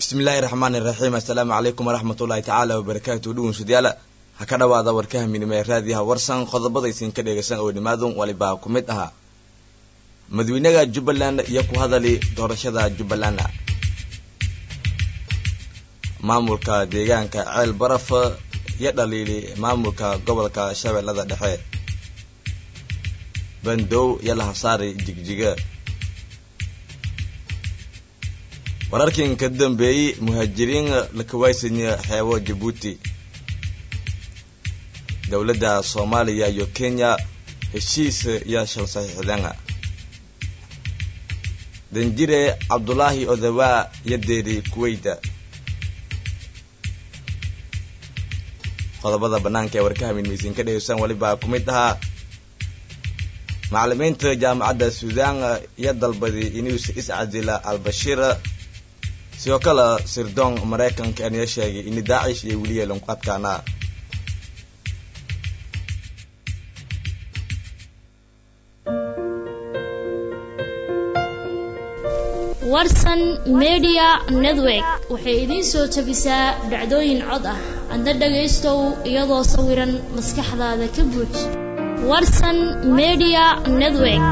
bismillaahi raxmaani iraxiim assalaamu calaykum waraxmat ullaahi tacaala wabarakaatu dhugunsudyaala ha ka dhowaada warkaha midnimo ee raadiyaha warsan qodobadaysin ka dhegaysan oo nimaadun walibaa ku mid ahaa madawynaha jubbaland iyo ku hadali doorashada jubbaland maamulka deegaanka ceel baraf iyo dhaliili maamulka gobolka shabeellada dhexe bandow iyo lahasaari jigjiga wararkan ka dambeeyey muhaajiriin la kawaysanya xeebo jabuuti dowladda soomaaliya iyo kenya heshiis iyo shal saxiixdeen danjire cabdulaahi odawaa iyo deeri kuweyda qodobada banaanka ee warkaha midmaysiin ka dhegeysan walibaa ku mid ahaa macalimiinta jaamacadda suudaan iyo dalbadi inuus iscadila albashiir sidoo kale sirdoon maraykanka aniya sheegay ini daacish iyo weliya lunqadkaana warsan media network waxay idiin soo jabisaa dhacdooyin cod ah adna dhagaystow iyadoo sawiran maskaxdaada ka buuj warsan media network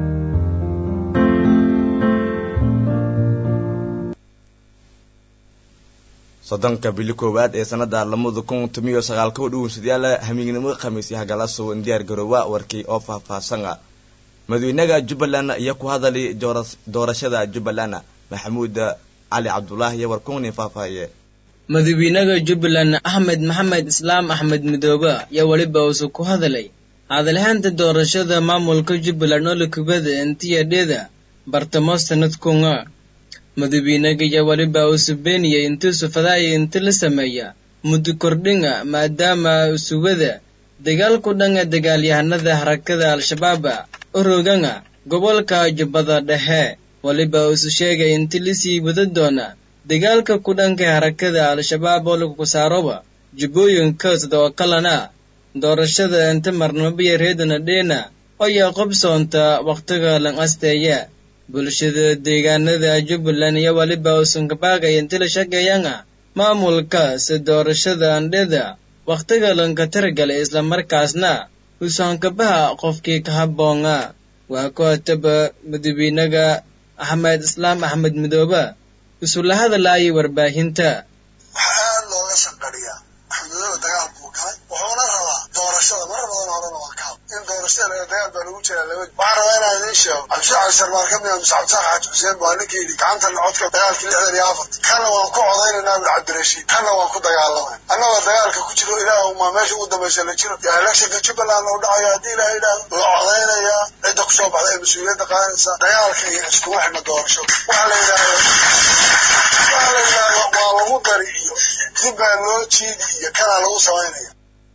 soddonka bili koowaad ee sanada lamada kun tomiyo sagaal kow dhugunsadayaala hamiignimo khamiisyo hagalasow diyaar garoowa warkii oo faahfaahsan ah madawynaha jubbaland iyo ku hadali doorashada jubbaland maxamuud cali cabdulaahi iyo warkunin faahfaahiye madawynaha jubbaland axmed maxamed islaam axmed midoobe ayaa weliba uusu ku hadalay hadalhaanta doorashada maamulka jubbaland oo lakubada intiyadheeda bartamo sanadkunga madawynaga ayaa weliba uusu beeniyay intuusu fadaaya inti la sameeya muddo kordhinga maadaama usugada dagaalku dhanka dagaalyahanada harakada al-shabaaba oroganga gobolka jubbada dhexe weliba uusu sheegay inti lasii wada doona dagaalka ku dhanka harakada al-shabaab oo lagu saaroba jubbooyinka sidoo kalena doorashada inta marnamabaya reedana dheena ayaa qobsoonta wakhtiga lan asteeya bulshada deegaanada jubbaland iyo weliba uusan kabaaqay inti la shaqeeyanga maamulka si doorashada andheda wakhtiga lanka taragalay islamarkaasna usaankabaha qofkii ka habboonga waa ku hataba madawynaga axmed islaam axmed midoobe isula hadalaayay warbaahinta waxaa aad looga shaqariyaa axmedmadoobe dagaal buu galay wuxuuna rabaa doorashada marar badan horena waa ka in doorashada laga dagaal baa lagu jiraa laba waxaan rabaa inaan idiin sheego cabdishaacir sarmaar ka mida muse cabdisaaq xaaji xuseen baa ninka yidhi gacanta codka dagaalkii lixdan iyo afart kana waan ku codaynaynaa bul cabdirashiid kana waan ku dagaalamay annagoo dagaalka ku jiro ilaah umaa meesha ugu dambaysa la jiro yaa electionka jubbaland u dhacayo haddii ilaah yidhaahdo la codaynayaa cidda kusoo baxda ee mas-uuliyadda qaadanaysa dagaalka iyo iskuma xidhna doorasho waxa la yidhaahdo waxa la yidhaahdo waa lagu dari iyo dib baa loo jiidi iyo kanaa lagu samaynaya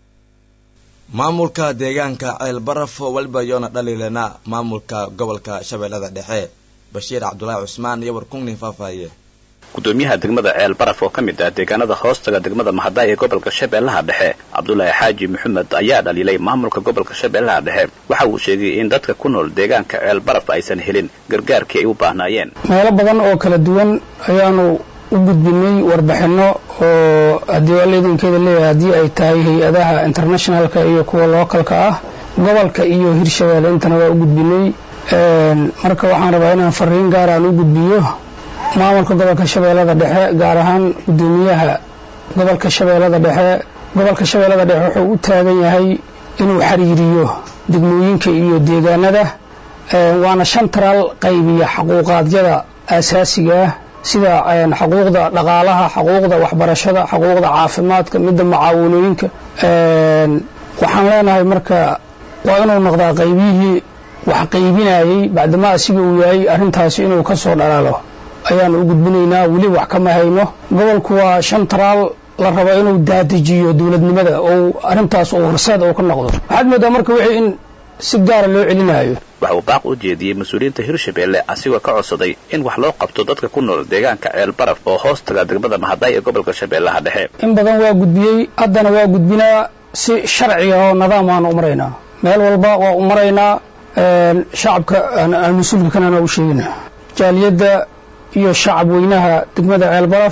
maamulka deegaanka ceel baraf waliba yoona dhaliilana maamulka gobolka shabeellada dhexe bashiir cabdulaahi cusmaan iyo warkungnin faahfaahiye gudoomiyaha degmada ceel baraf oo ka mid ah deegaanada hoostaga degmada mahadaay ee gobolka shabeellaha dhexe cabdulaahi xaaji maxamed ayaa dhaliilay maamulka gobolka shabeellaha dhexe waxa uu sheegay in dadka ku nool deegaanka ceel baraf aysan helin gargaarkii ay u baahnaayeen meelo badan oo kala duwan ayaanu u gudbinay warbixinno oo haddii waa leedankeeda leeyahay haddii ay tahay hay-adaha internationalka iyo kuwa lookalka ah gobolka iyo hirshabeelle intana waa u gudbinay marka waxaan rabaa inaan fariin gaar aan u gudbiyo maamulka gobolka shabeellada dhexe gaar ahaan gudoomiyaha gobolka shabeellada dhexe gobolka shabeellada dhexe wuxuu u taagan yahay inuu xiriiriyo degmooyinka iyo deegaanada waana shan taraal qaybiya xaquuqaadyada aasaasiga ah sida xuquuqda dhaqaalaha xuquuqda waxbarashada xuquuqda caafimaadka midda mucaawanooyinka waxaan leenahay marka waa inuu noqdaa qaybiyihii wax qaybinayay bacdama asiga uu yahay arrintaasi inuu ka soo dhalaalo ayaanu u gudbinaynaa weli wax kama hayno gobolku waa shan taraal la rabo inuu daadajiyo dowladnimada oo arrintaas uu horseed uu ka noqdo waxaad moodaa marka wixii in si gaara loo celinayo waxa uu baaq u jeediyey mas-uuliyiinta hirshabeelle asigoo ka codsaday in wax loo qabto dadka ku nool deegaanka ceel baraf oo hoos taga degmada mahadaay ee gobolka shabeellaha dhexe in badan waa gudbiyey haddana waa gudbinaa si sharciga oo nidaam aan u maraynaa meel walba waa u maraynaa shacabka mas-uulka kanana u sheegina jaaliyadda iyo shacab weynaha degmada ceel baraf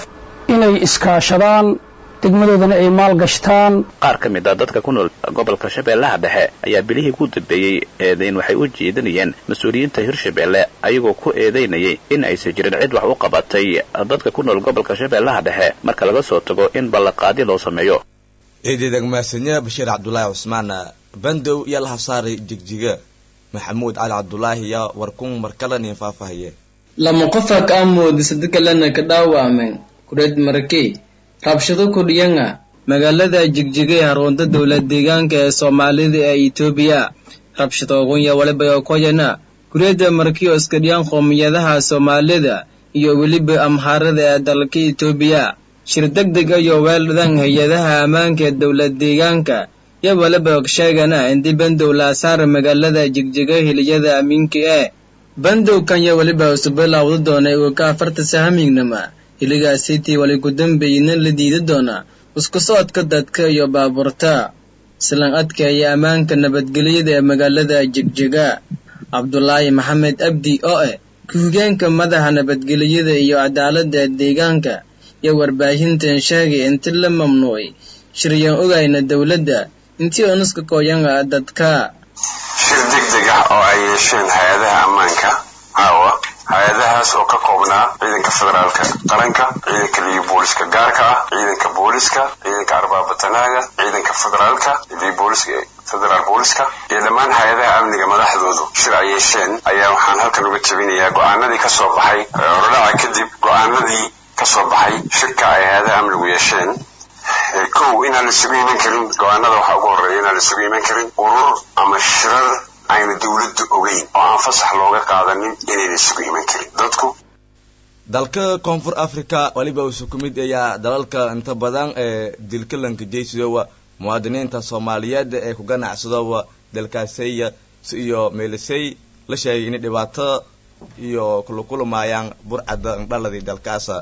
inay iskaashadaan degmadoodana ay maalgashtaan qaar ka mid a dadka ku nool gobolka shabeellaha dhexe ayaa bilihii ku dambeeyey eedayn waxay u jeedinayeen mas-uuliyiinta hirshabeelle ayagoo ku eedaynayay in aysan jirin cid wax u qabatay dadka ku nool gobolka shabeellaha dhexe marka laga soo tago in ballanqaadi loo sameeyo ciididag mahadsanyo bashiir cabdulaahi cusmaan bandow iyo lahafsaari jigjiga maxamuud cali cabdulaahi iyo warkun markalanin faahfaahiye lama qofa ka amoodisa dadkalena ka dhaawacmeen kureed marakey rabshado kordhiyanga magaalada jigjiga ee harunta dowlad deegaanka ee soomaalida ee etoobiya rabshado ogunya waliba koyana kureeda markiyo iskadhiyaan qoomiyadaha soomaalida iyo weliba amhaarada ee dalka etoobiya shir deg deg iyo weeldhan hay-adaha ammaanka ee dowlad deegaanka iyo waliba sheegana inti bandow la saara magaalada jigjiga hiliyada amiinka ee bandow kanya waliba usubilawda doonay uu ka afarta sahamignama hiligaasitii wali ku dambeeyina la diida doonaa isku socodka dadka iyo baabuurta islan adkaya ammaanka nabadgelyada ee magaalada jigjiga cabdulaahi maxamed abdi oo eh ku-higeenka madaxa nabadgelyada iyo cadaaladda deegaanka iyo warbaahintan sheegay inti la mamnuucay shiryaan ogayna dowladda intii onuska kooyanga dadka shir deg deg ah oo ay yeesheen hay-adaha ammaanka caawa hay-adahaas oo ka koobnaa ciidanka federaalka qaranka ciidanka liyo booliska gaarka ah ciidanka booliska ciidanka arbaabatanaaga ciidanka federaalka liyo booliska federaal booliska iyo dhammaan hay-adaha amniga madaxdoodu shir ay yeesheen ayaa waxaan halkan uga jebinayaa go-aanadii ka soo baxay orodhaca kadib go-aanadii ka soo baxay shirka ay hay-adaha amnigu yeesheen kow inaan la isugu iman karin go-aanada waxaa ugu horreeya inaan la isugu iman karin urur ama shirar ayna dowladdu ogeyn oo aan fasax looga qaadanin inayna isugu iman karin dadku dalka koonfur africa weliba usu ku mid ayaa dalalka inta badan ee dilka lankajaysidowa muwaadiniinta soomaaliyeed ee ku ganacsadowa dalkaasaya iyo meelisay la sheegay inay dhibaato iyo kulukulumaayaan burcadda indhaladii dalkaasa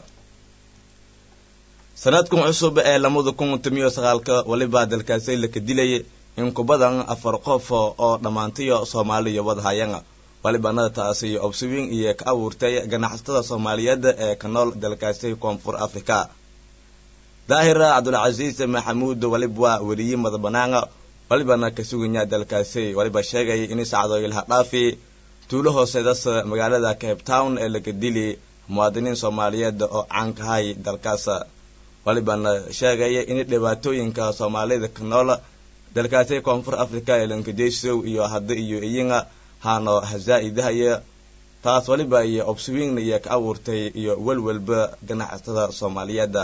sanadkan cusub ee lamada kun tamiyo sagaalka weliba dalkaasay laka dilayay in ku badan afar qof oo dhammaantiyo soomaaliya wadahayana walibana taasi obswing iyo ka abuurtay ganacsatada soomaaliyeed ee ka nool dalkaasi koonfur africa daahir cabdulcasiis maxamuud waliba waa weriye madabanaana walibana ka suganya dalkaasi waliba sheegay in sacdo ilha dhaafi tuulo hooseedas magaalada cape town ee laga dili muwaadiniin soomaaliyeed oo caan kahay dalkaas walibana sheegaya in dhibaatooyinka soomaalida ka nool dalkaasi koonfur africa ee lankajaysow iyo hadda iyo iyinga haano hazaa-idahaya taas waliba iyo obswingna iyo ka abuurtay iyo welwelba ganacsatada soomaaliyeed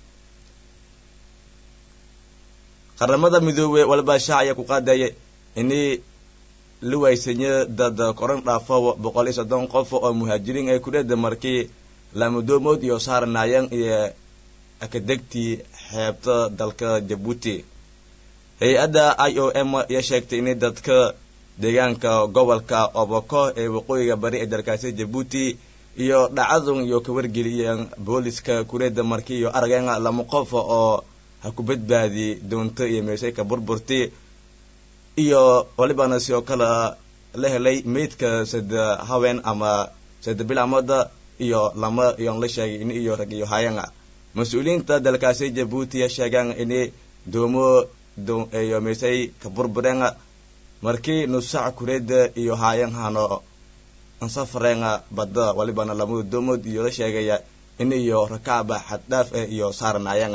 qaramada midoobey waliba shaacaya ku qaadaya ini la waysanya dad koran dhaafo boqol iyo soddon qof oo muhaajiriin ay kureeda markii laamudoomood iyo saaranaayeen iyo akadegtii xeebta dalka jabuuti hay-adda i o m ayaa sheegtay inay dadka deegaanka gobolka oboko ee waqooyiga bari ee dalkaasi jabuuti iyo dhacadun iyo ka wargeliyeen booliska kureeda markii iyo arageen lama qof oo ha ku badbaadi doonto iyo meeshayka burburti iyo walibana sidoo kale la helay meydka sada haween ama sada bilaamooda iyo lama iyon la sheegay in iyo rag iyo hayan mas-uuliyiinta dalkaasi jabuuti sheegaan in doomo iyo meeshay ka burbureen markii nusac kureeda iyo haayan hano ansafareen badda walibana lamada doomood iyo la sheegaya in iyo rakaaba xaddhaaf eh iyo saaranaayeen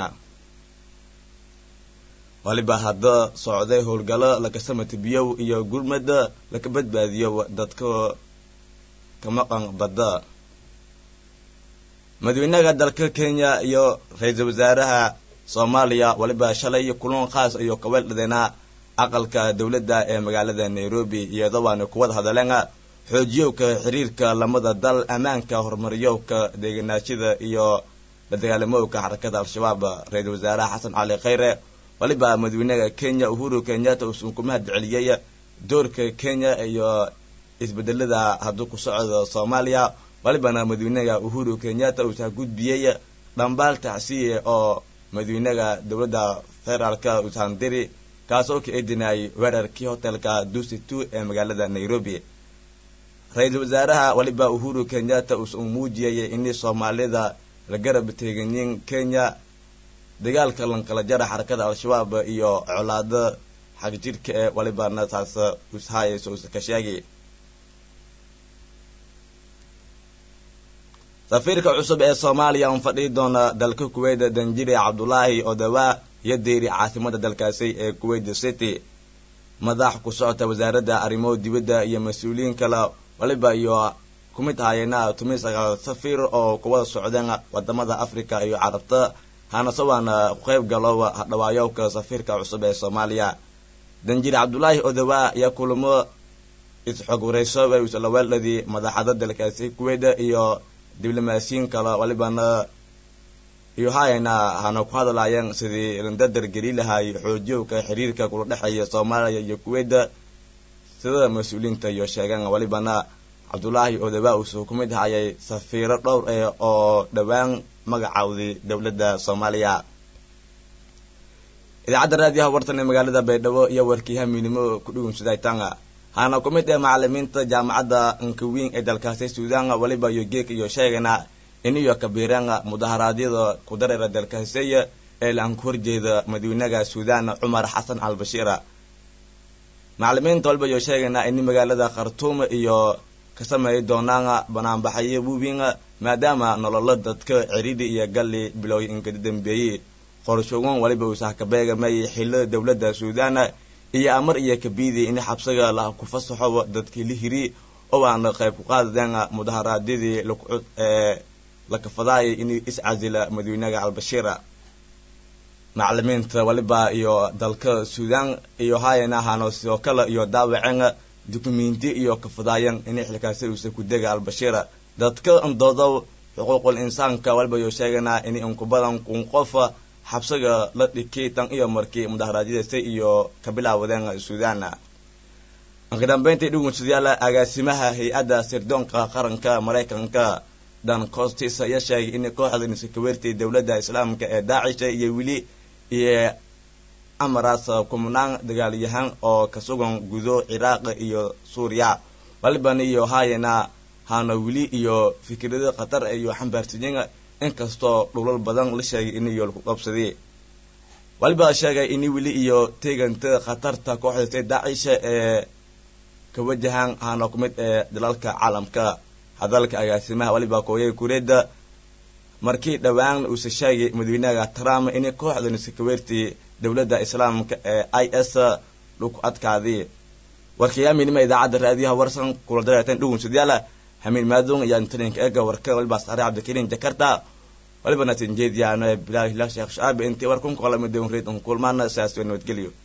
waliba hadda socday howlgalo lakasamatibiyow iyo gurmada laka badbaadiyo dadka ka maqan badda madaxweynaha dalka kenya iyo ra-iisul wasaaraha soomaaliya waliba shalay kulan khaas iyo kaweeldhadeena aqalka dowladda ee magaalada nairobi iyadoo waana kuwada hadaleen xoojiyowka xiriirka lamada dal ammaanka horumariyowka deegenaashada iyo la dagaalamowka xarakada al-shabaab ra-iisul wasaaraha xasan cali khayre waliba madaxweynaha kenya uhuru kenyatta uusan ku mahad celiyey doorka kenya iyo isbedelada hadduu ku socdo soomaaliya walibana madaxweynaha uhuru kenyatta uusan gudbiyey dhambaal tacsiye oo madaxweynaha dowladda federaalka uusan diri kaasoo ka eedinayay weerarkii hotelka dusi two ee magaalada nairobi ra-iisul wasaaraha waliba uhuru kenyatta uusan muujiyay in soomaalida la garab teeganyiin kenya dagaalka lankala jara xarakada al-shabaab iyo colaado xagjirka ee walibana taas ushayayso uska sheegi safiirka cusub ee soomaaliya un fadhii doona dalka kuweyt danjiri cabdulaahi odawaa iyo deeri caasimada dalkaasi ee kuweyt city madax ku socota wasaaradda arrimo dibadda iyo mas-uuliyiin kale waliba iyo kumid hayeena tumi sagaal safiir oo kuwada socdeen wadamada africa iyo carabta hanasawaana ku qayb galo hadhawaayowka safiirka cusub ee soomaaliya danjiri cabdulaahi odawaa iyo kulamo isxog wareyso islaweeldadii madaxada dalkaasi kuweyt iyo diblomaasiyiin kale walibana iyo hayana hana ku hadlaayeen sidii landadar geli lahay xoojiyowka xiriirka kula dhexeeya soomaaliya iyo kuweyda sida mas-uuliyiinta iyo sheegeen walibana cabdulaahi odawaa uusuu ku mid hayay safiiro dhowr eh oo dhowaan magacawday dowladda soomaaliya idaacadda raadiyaha wartan ee magaalada baydhabo iyo warkii hamiinimo ku dhugunsaday tanga hana ku mid ee macalimiinta jaamacadda nkawiin ee dalkaasi suudaan waliba iyo geek iyo sheegana in iyo kabiireen mudaharaadyada ku dareera dalkaasiya ee laan ku horjeeda madawynaha suudaan cumar xasan al bashiira macalimiinta waliba iyo sheegana in magaalada khartuum iyo ka sameeyi doonaan banaanbaxayo wuwiin maadaama nololo dadka ciridi iyo galli bilowy inkada dambeeyey qorshoogan waliba uusaha ka beegamay xilo dowladda suudaan iyo amar iyo kabiidi in xabsiga la ku fasaxo dadkii la hiri oo aan qayb ku qaadadeen mudaharaadyadii ee la kafadaayay in iscasila madawynaha albashiira macalimiinta waliba iyo dalka suudaan iyo hayana hano sidoo kale iyo daawaceen dukumenti iyo kafadaayeen in xilkaasi uusa ku dega albashiira dadka doodow xuquuqul insaanka waliba iyo sheeganaa in inku badan kun qof xabsiga la dhikay tan iyo markii mudaharaadyadaasi iyo ka bilaawadeen suudaan ankadambeyntii dhugunsadayaal agaasimaha hay-adda sirdoonka qaranka maraykanka dan costis ayaa sheegay in kooxda nisakaweertay dowladda islaamka ee daacisha iyo weli iyo amaraas kumnaan dagaalyahaan oo ka sugan gudo ciraaq iyo suuriya waliban iyo hayana hana weli iyo fikrado khatar iyo xambaarsiyin inkastoo dhulal badan la sheegay in iyo laku qabsaday waliba sheegay in weli iyo teeganta khatarta kooxdasa daacisha ee ka wajahaan hana ku mid ee dalalka caalamka hadalka agaasimaha waliba kooyay kureeda markii dhowaan uuse sheegay madawynaha trump in kooxda nisakaweertii dowladda islaamka ee i s laku adkaaday warkayaaminima idaacadda raadiyaha warsan kula dareerteen dhugunsadayaala hamiin maadon iyo intalinka eega warka waliba saare cabdikariin jakarta waliba natinjeediyaano bilaal hilaal sheekh shaabi intii war kun kolamidon reed un kulmaana saas nabadgelyo